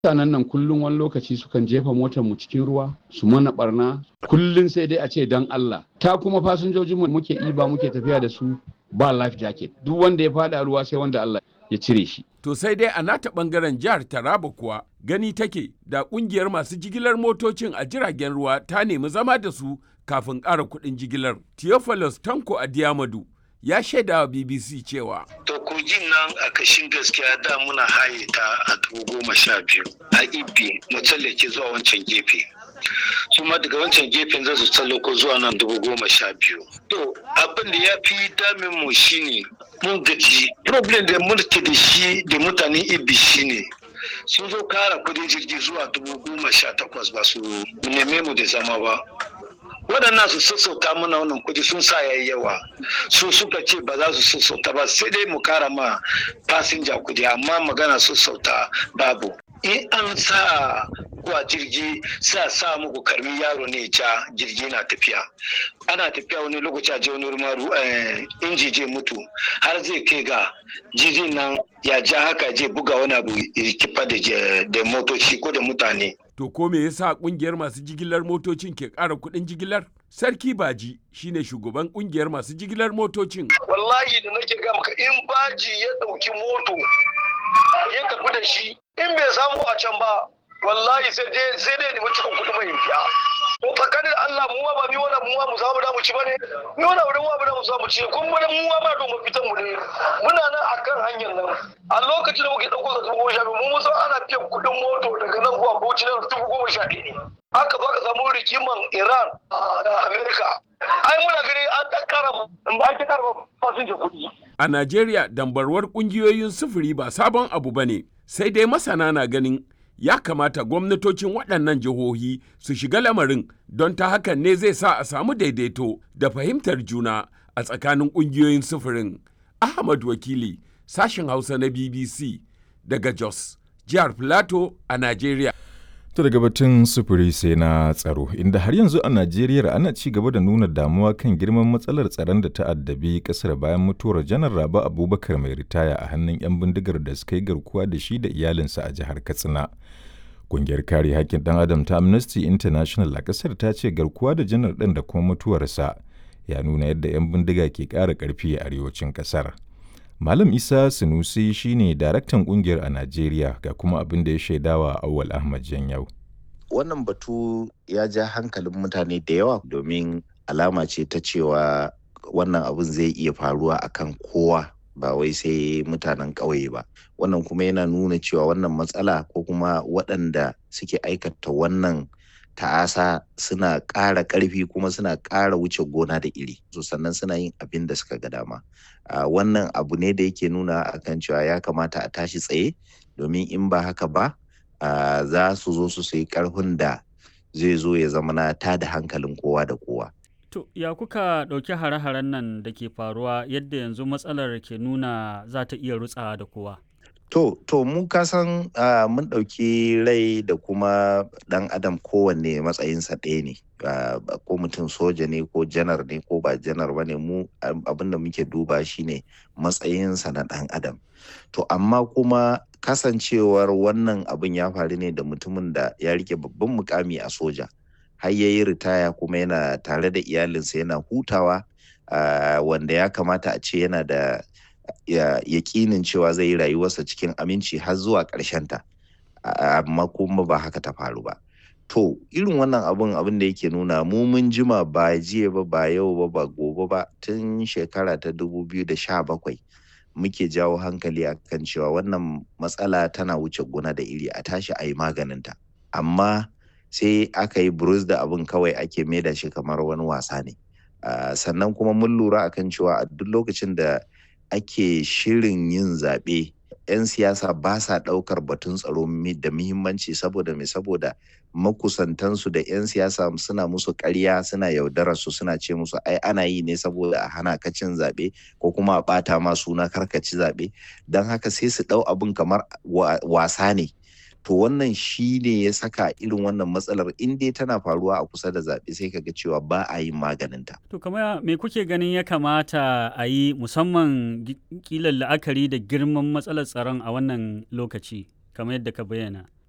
mutanen nan kullum wani lokaci sukan jefa motar mu cikin ruwa su mana barna kullum sai dai a ce dan Allah ta kuma fasinjojin mu muke iba muke tafiya da su ba life jacket duk wanda ya fada ruwa sai wanda Allah ya cire shi To sai dai a nata bangaren jihar Taraba kuwa gani take da kungiyar masu jigilar motocin a jiragen ruwa ta nemi zama da su kafin ƙara kuɗin jigilar. Theophilus Tanko Adiyamadu ya shaida wa BBC cewa. To kogin nan a kashin gaskiya da muna haye ta a dubu goma sha biyu a ibi mu tsallake zuwa wancan gefe. su ma daga wancan gefen za su tsallako zuwa nan dubu goma sha biyu. To abin da ya fi damin mu shine mun gaji problem da muke da shi da mutanen ibi shine sun zo kara kudin jirgi zuwa dubu goma sha takwas ba su neme mu da zama ba. waɗannan su sassauta mana wannan kudi sun sa yayi yawa su suka ce ba za su sassauta ba sai dai mu kara ma fasinja kudi amma magana sassauta babu in an sa kuwa jirgi sa sa muku karmi yaro ne ja jirgi na tafiya ana tafiya wani lokaci a je wani rumaru inji je mutu har zai kai ga jirgin nan ya ja haka je buga wani abu kifa da motoci ko da mutane To ko me yasa kungiyar masu jigilar motocin ke ƙara kuɗin jigilar? Sarki Baji shine shugaban kungiyar masu jigilar motocin. Wallahi da nake ga maka in Baji ya ɗauki moto ya tafi da shi in bai samu a can ba wallahi sai dai sai dai nemi cikin kuɗi mai biya. To tsakanin Allah mu ba mi wala mu mu samu da mu ci bane. Ni wala wurin wa da mu samu ci kun mu mu ba don mu fitan mu ne. Muna nan akan hanyar nan. A lokacin da muke dauko da dubu goma sha biyu mu san ana biyan kuɗin moto daga nan zuwa Bauchi na dubu goma sha ɗaya ne. Haka ba ka samu rikiman Iran da Amerika. Ai muna gani an ɗan kara ba ake kara fasinja kuɗi. A Najeriya dambarwar ƙungiyoyin sufuri ba sabon abu ba ne, sai dai masana na ganin ya kamata gwamnatocin waɗannan jihohi su shiga lamarin don ta hakan ne zai sa a samu daidaito da fahimtar juna a tsakanin ƙungiyoyin sufurin. Ahmad Wakili, sashen Hausa na BBC daga Jos, jihar Filato a Najeriya. To daga batun sufuri sai na tsaro, inda har yanzu a Najeriya ana ci gaba da nuna damuwa kan girman matsalar tsaron da ta addabi kasar bayan mutuwar janar Raba Abubakar mai ritaya a hannun 'yan bindigar da suka yi garkuwa da shi da iyalinsa a jihar Katsina. Kungiyar kare haƙƙin ɗan adam ta Amnesty International a ƙasar ta ce garkuwa da janar ɗin da kuma mutuwarsa ya nuna yadda 'yan bindiga ke ƙara ƙarfi a arewacin ƙasar. Malam Isa Sunusi shine daraktan kungiyar a Najeriya ga kuma abin da ya shaidawa Awwal Ahmad Janyau. Wannan batu ya ja hankalin mutane da yawa domin alama ce ta cewa wannan abin zai iya faruwa akan kowa ba wai sai mutanen ƙauye ba. Wannan kuma yana nuna cewa wannan matsala ko kuma waɗanda suke aikata wannan ta'asa suna ƙara ƙarfi kuma suna ƙara wuce gona da iri so sannan suna yin abin da suka ga dama uh, wannan abu ne da yake nuna akan cewa ya kamata a tashi tsaye domin in ba haka ba uh, za su zo su sayi ƙarfin da zai zo ya zama na tada hankalin kowa da kowa To, ya kuka ɗauki hare-haren nan da ke faruwa yadda yanzu matsalar ke nuna za ta iya rutsawa da kowa? To, to mu kasan uh, mun ɗauki rai da kuma ɗan adam kowanne matsayinsa ɗaya ne. Uh, ko mutum soja ne ko janar ne ko ba janar ba ne mu abin da muke duba shine matsayinsa na ɗan adam. To, amma kuma kasancewar wannan abin ya faru ne da mutumin da ya rike babban mukami a soja. Har ya yi ritaya kuma yana tare da iyalinsa yana hutawa uh, wanda ya kamata a ce yana da yaƙinin cewa zai yi rayuwarsa cikin aminci har zuwa ta amma kuma ba haka ta faru ba to irin wannan abun abin da yake nuna mu mun jima ba jiya ba ba yau ba ba gobe ba tun shekara ta 2017 muke jawo hankali akan cewa wannan matsala tana wuce gona da iri a tashi a yi maganinta amma sai aka yi burus da abin kawai ake maida shi kamar wani wasa ne sannan kuma mun lura akan cewa a duk lokacin da ake shirin yin zaɓe 'yan siyasa ba sa ɗaukar batun tsaro da muhimmanci saboda mai saboda makusantansu da 'yan siyasa suna musu ƙarya suna yaudarar su suna ce musu ai ana yi ne saboda a hana ka cin zaɓe ko kuma a ɓata ma suna karkaci zaɓe don haka sai su ɗau abin kamar wasa ne to wannan shi ne ya saka irin wannan matsalar in dai tana faruwa a kusa da zaɓe sai kaga cewa ba a yin maganinta. To kamar me kuke ganin ya kamata a yi musamman kilan la'akari da girman matsalar tsaron a wannan lokaci kamar yadda ka bayyana?